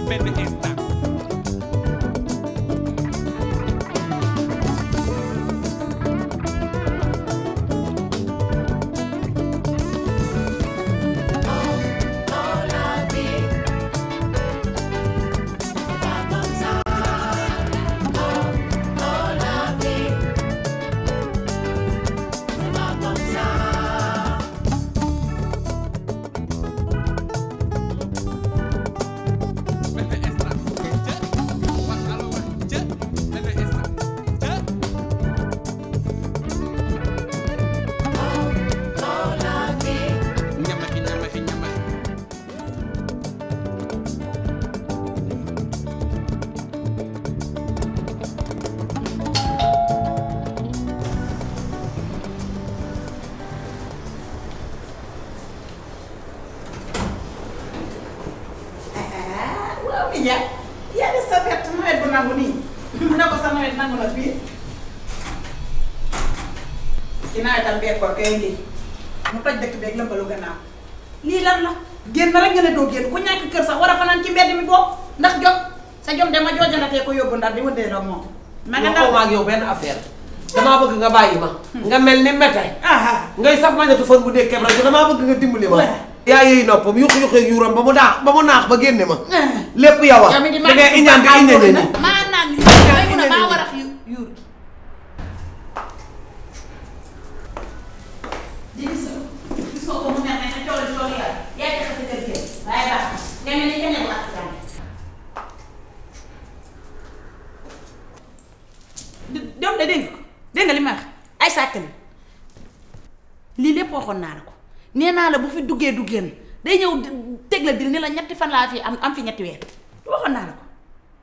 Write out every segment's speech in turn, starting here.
benn instant benn instant jë wax alo wax jë benn instant jë ñamaxi ñamaxi ñamaxi waaw mi Ndiaye yaa des sa fett nawet bu nangu nii mu ne ko sa nawet nangu na fii ci nawetam bekkoor kay ngi mu toj dëkk beeg lëmbalu gannaaw lii lan la génn rek nga ne doo génn ku ñàkk kër sax war a fanaan ci mbedd mi boobu ndax jot sa jom dama joojanatee ko yóbbu ndar di wëndee doom moom ma nga waxoo ndaw ma ak yow benn affaire damaa bëgg nga bàyyi ma. nga mel ni mete. aha ngay saf mañatu fan bu dee keb rajo damaa bëgg nga dimbali ma. Ouais. yaa yooyu noppam yuq yuq ak yuuram ba mu daax ba mu naax ba génne ma. Ah. lépp yow a. yow mi di da ngay iñaan di iñane ni. maa naan yu may mun a maa war a yu yuur di gis nga gis nga ko mu mel ne ne coole coole yaa yaay tax sa kër kër waaye baax na nga mel ni keneen wax jàng doom de dégg nga ko dégg nga li ma wax ay sàkk la lii lépp waxoon naa la ko nee naa la bu fi duggee du génn day ñëw teg la dil ni la ñetti fan laa fi am am fi ñetti weer du waxoon naa la ko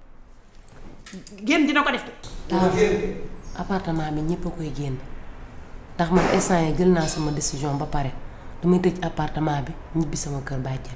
génn dina ko def de waaw appartement bi ñëpp a koy génn ndax man instant yi jël naa sama décision ba pare damay tëj appartement bi ñibbi sama kër bàjjen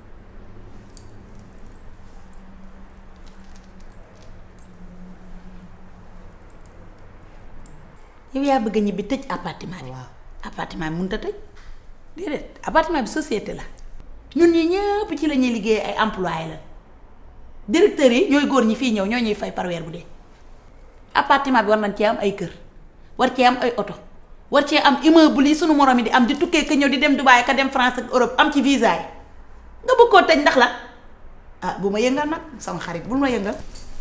yow yaa bëgg a ñibbi tëj appartement bi waaw appartement bi mënut a tëj déedéet appartement bi société la ñun ñi ñëpp ci la ñuy liggéey ay employé la directeurs yi ñooy góor ñi fii ñëw ñoo ñuy fay par weer bu dee appartement bi war nañ cee am ay kër war cee am ay oto war cee am immeuble yi sunu morom yi di am di tukkee ka ñëw di dem Dubaï ka dem France ak Europe am ci visa yi nga bëgg koo tëj ndax la ah bu ma yëngal nag sama xarit bul ma yëngal.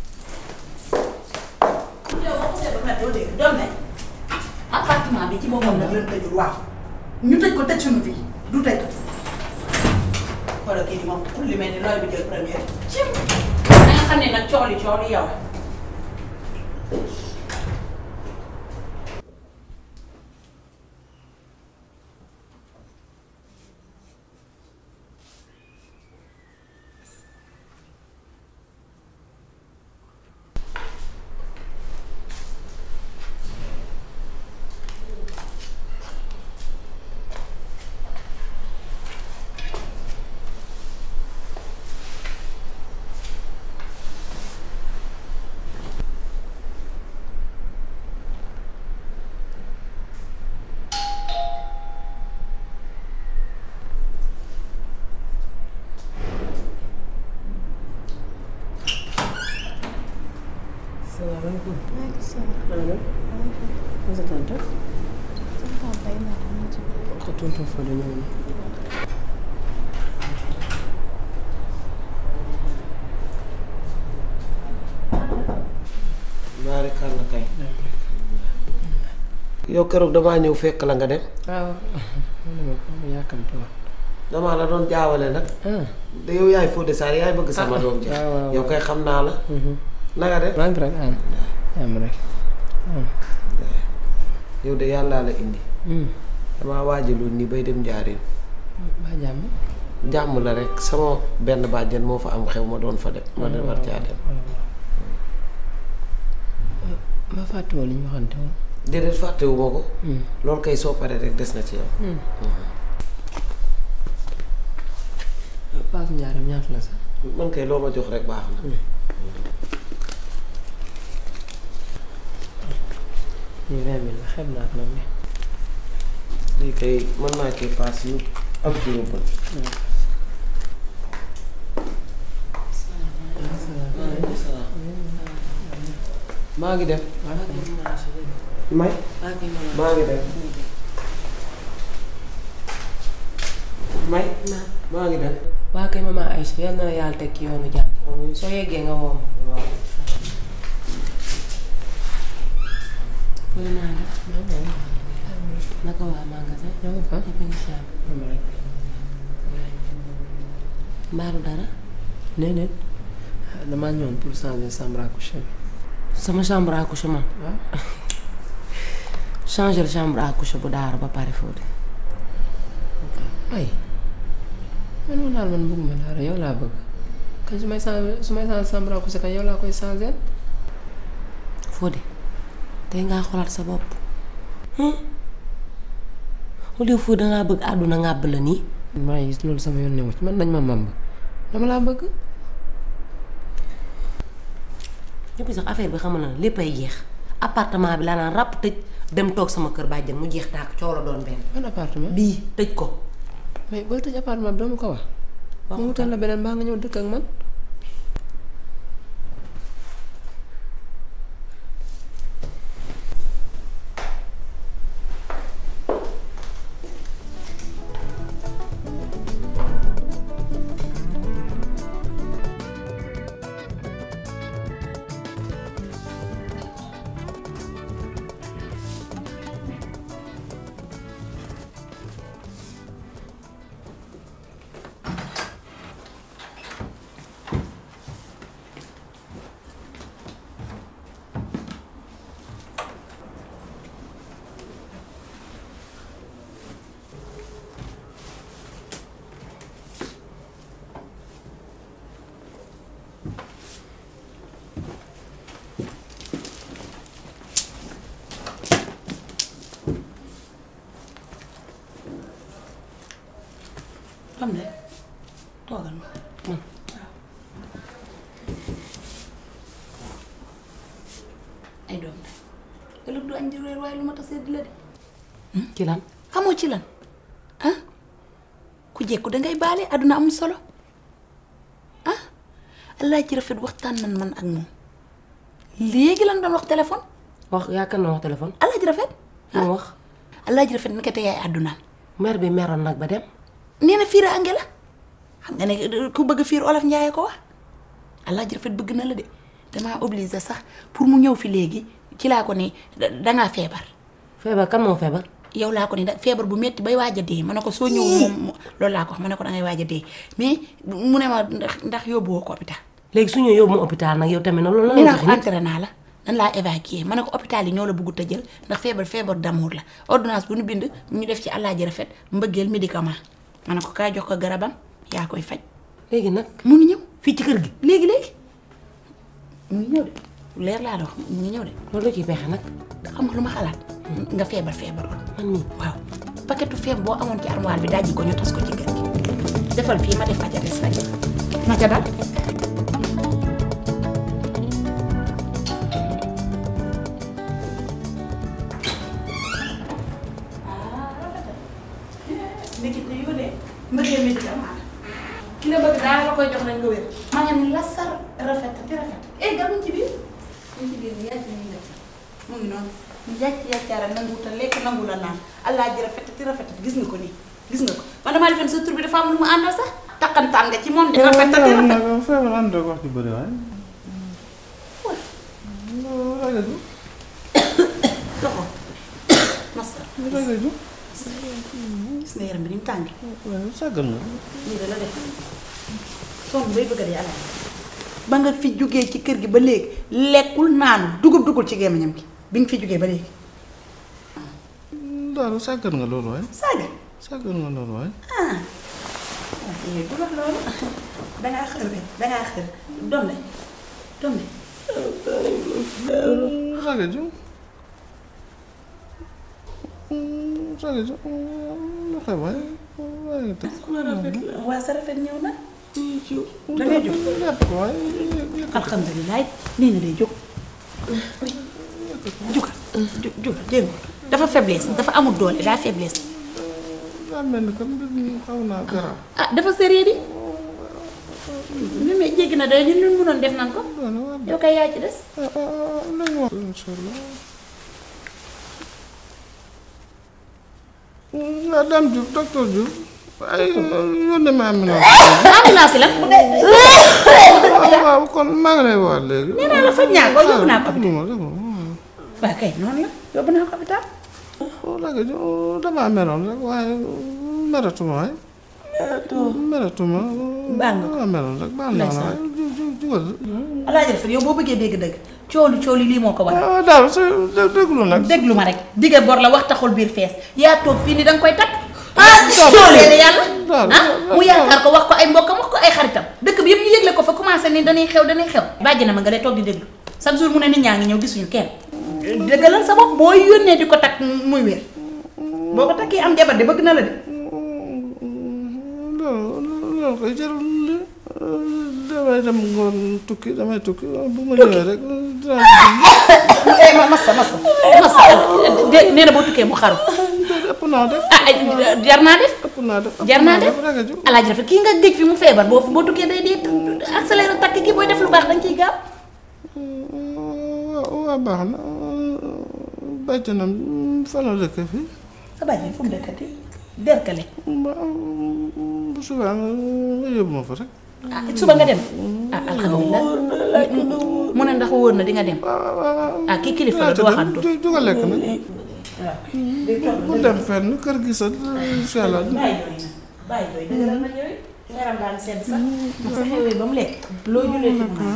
yow boo ko seetlu nag doo dégg doom nañ appartement bi ci boppam nag lañ tëjul waaw ñu tëj ko tëj suñu fii du tëj xoolal kii di moom pour li mel ni looy bi jël première cim da nga xam ne nag cooli cooli yow salaamaaleykum. maaleykum salaam. Masa sa tante. sama papa yi ma am ci ko tonton Fodé ñëw na. ñaari kàll kay. yow keroog damaa ñëw fekk la nga dem. waaw. man de ma yàkkamti woon. damaa la doon jaawale nag. ah. de yow yaay Fodé Sarr yaay bëgg sama doom ji. waaw waaw yow kay xam naa la. na nga def. maa ngi fi rek am. am rek. yow de yàllaa la indi. damaa waajaloon nii bay dem njaareem. ba jàmm. jàmm la rek sama benn bàjjen moo fa am xew ma doon fa dem. ma dem war caa dem. ma fàttewoo li ñu waxante woon. déedéet fàttewu ma ko. loolu kay soo paree rek des na ci yow. paas njaaram ñaata la sax. man kay loo ma jox rek baax na. lii vingt mille la xeeb naa ko nag ne. lii kay mën naa kii paas yu am ci yóbbal. maa ngi dem waa kay maman Aïcha jërëjëf. may waa kay maman maa ngi dem may maa ngi dem waa kay maman Aïcha yal na la yàlla teg ci yoonu jàmm soo yeggee nga woo ma. waaw bëri naa def. naka waa magasin. ñoo ngi fa ñëpp a ngi si jàmm. mbaaru dara. déedéet damaa ñëwoon pour changer chambre à coucher bi sama chambre à coucher man. waaw changer chambre à coucher bu daara ba pare foofu. ay man ma daal man bëgguma dara yow laa bëgg kañ su may changer su may changer chambre à coucher kañ yow laa koy changer Fodé tey ngaa xoolaat sa bopp au lieu Fodé dangaa bëgg àdduna ngàbb la nii maa ngi gis loolu sama yoon newu ci man nañ ma mamb dama laa bëgg ñëpp sax affaire bi xam na lépp ay jeex appartement bi laa naan ràpp tëj dem toog sama kër bàjjen mu jeex tàkk coow la doon benn ban appartement bii tëj ko mais booy tëj appartement bi doo ma ko wax wax mu wutal la beneen baa nga ñëw dëkk ak man xam de toogal ma man ay doom de ëllëg du añ di reer waaye lu ma tasee di la de ci lan xamoo ci lan ah ku jekku dangay baale àdduna amul solo ah allah ci rafet waxtaan nan man ak moom léegi lan doon wax téléphone wax yaakaar na wax téléphone allah ji rafet mu wax allah ji rafet nekkate yaay àddunaam mère bi meroon nag ba dem nee na fiir ange la xam nga ne ku bëgg fiir olof njaayee ko wax allah ji rafet bëgg na la de damaa obligé sax pour mu ñëw fi léegi ci laa ko ni da- dangaa feebar feebar kan moo feebar yow laa ko ni da feebar bu metti bay waaj a dee ma ne ko soo ñëw moom mo- loolu laa ko wax ma ne ko dangay waaj a dee mais mu ne ma ndax ndax yóbbuwoo ko hôpital léegi su ñu yóbbu ma hôpital nag yow tamit nag loolu nee la naa wax ko nit entré naa la nan laa évacuer ma ne ko hôpital yi ñoo la bëggut a jël ndax feebar feebar d'amour la ordonnance bu ñu bind ñu def ci allah ji rafet mbëggeel médicament ma ne ko kaay jox ko garabam yaa koy faj léegi nag mu ngi ñëw fii ci kër gi léegi léegi mu ngi ñëw de lu leer laa la wax mu ngi ñëw de loolu la ciy pexe nag xam nga lu ma xalaat nga feebar feebarul man mii waaw paquetu feem boo amoon ci armoire bi dajji ko ñu tas ko ci kër gi defal fii ma def fa ca des rek ma ca dal ndekete yoo de mbëggee médicament ki la bëgg daal la koy jox nañ nga wér maa ngi ni la sar rafet te rafet eh gar mu ci biir mu ci biir yàcc nañu def mu ngi noonu ñu yàcc yàccaara nangu te lekk nangu la naan allah ji rafet te rafet gis nga ko nii gis nga ko man damaa defoon sa tur bi dafa am lu mu àndal sax takkantaan nga ci moom de rafet te rafet feebar ànd ak wax ju bëri waaye. ragaju loxo masa ragaju gis nga yaram bi ni mu tàng waaye sàggal nga. nii da la def sonn bay bëgg a dee alaay ba nga fi jógee ci kër gi ba léegi lekkul naanu dugub dugul ci gémmiñam gi bi nga fi jógee ba léegi daal sàggal nga loolu waaye. saaga sàggal nga loolu waaye. ah yooyu du wax loolu dangaa xër rek dangaa xër doom de doom de ragaju. ragaju lu xew waaye. waaye te. waa sa rafet ñëw na da ngay jóg jàpp ko waaye. alhamdulilah nee na day jóg jugal ju- jugal dégg nga dafa faiblesse dafa amul doole daa faiblesse daa mel ni que mbir mi xaw naa garaaw. ah dafa sérieux di mais mais jéggi na day ñun ñun mënoon def nan ko yow kay yaa ci des ah ah ah nañu wax incha allah nga dem Diouf docteur Diouf ay yónnee ma am na ambulance la bu dee waaw kon maa ngi lay wax léegi nee naa la faj naa ko yóbbu naa ko hôpital déglu ma déglu ma waaw kay noonu la yóbbu naa ko hôpital léegi damaa meroon rek waaye meratuma waay meratuma Baal nga ko. damaa meroon rek baal naa la waay ju ju jugal alaaji rafet yow boo bëggee dégg dëgg cooli cooli lii moo ko waral ah daal su dé- déglu nag déglu ma rek digge bor la wax taxul biir fees yaa toog fii ni danga koy takk ah seede yàlla daal ah mu yaakaar ko wax ko ay mbokkam wax ko ay xaritam dëkk bi yëpp ñu yëgle ko fa commencé ni dañuy xew dañuy xew bàjj na ma nga lay toog di déglu chaque jour mu ne nit ñaa ngi ñëw gisuñu kenn dëggalal sa bopp boo yónnee di ko takk muy wér boo ko takkee am jabar de bëgg na la de loolu loolu koy jarul li damay dem ngoon tukki damay tukki bu ma ñëwee rek dinaa eh ma massa massa massa de nee na boo tukkee mu xaru ëpp naa def ah ay jar naa def ëpp naa def ëpp jar naa def rek a ju alaaji rafet kii nga géej fi mu feebar boo boo tukkee day dee accéléré takk kii booy def lu baax dañ ciy gaaw waa waa baax na bàjjanam fan la dëkk fii sa bàjjen fu mu dëkkati derkale ba bu subaa nga nga yóbbu ma fa rek ah suba nga dem ah alhamdulilah mu ne ndax wóor na di nga dem waaw waaw ah kii kilifa la du waxantu ju ju nga lekk nag bu dem fenn kër gi sa incha allah bàyyi jooy na bàyyi jooy dëgëral na jooy yaram daal sedd sax ndax sa xewee ba mu lekk loo julee ci mu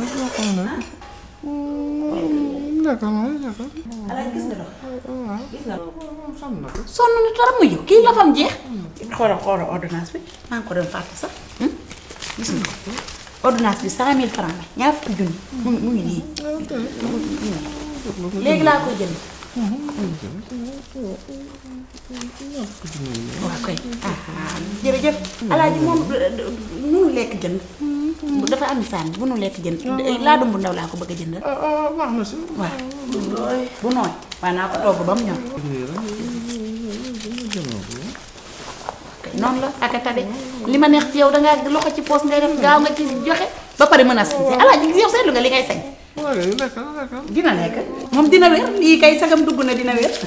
lekkal ma lekkal alaaj gis nga dox waaw gis nga xam na ko sonn na torop mujj kii la fam jeex xoolal xoolal ordonnance bi maa ngi ko doon fàtte sax gis nga ko ordonnance bi cent mille francs la ñaar fukki junni mu ngi mu ngi nii léegi laa koy jënd waaw koy ah jërëjëf alaaji moom munu lekk jënd dafa am sànni bu nu lekk jënd laa dum bu ndaw laa ko bëgg a jënd ah ah baax na si waaw bu nooy waaye naa ko togg ba mu ñor noonu la ak a tabe li ma neex ci yow dangaa loxo ci poos ngay def gaaw nga ci joxe ba pare mën a sañse alaaji yow seetlu nga li ngay sañ waaw kay lekkal lekkal dina nekk moom dina wér lii kay sagam dugg na dina wér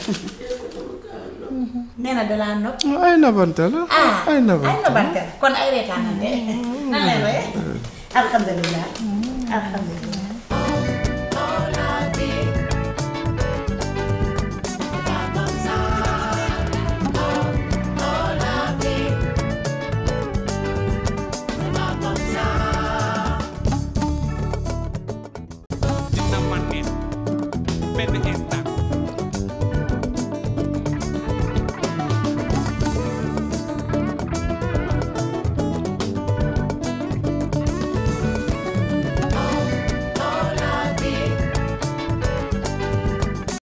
nee na dalaa nopp ay nabante la ah ay ay nabante nobante kon ay reetaanante nan lay roye alhamdulilah alhamdulilah dina ma neex benn instant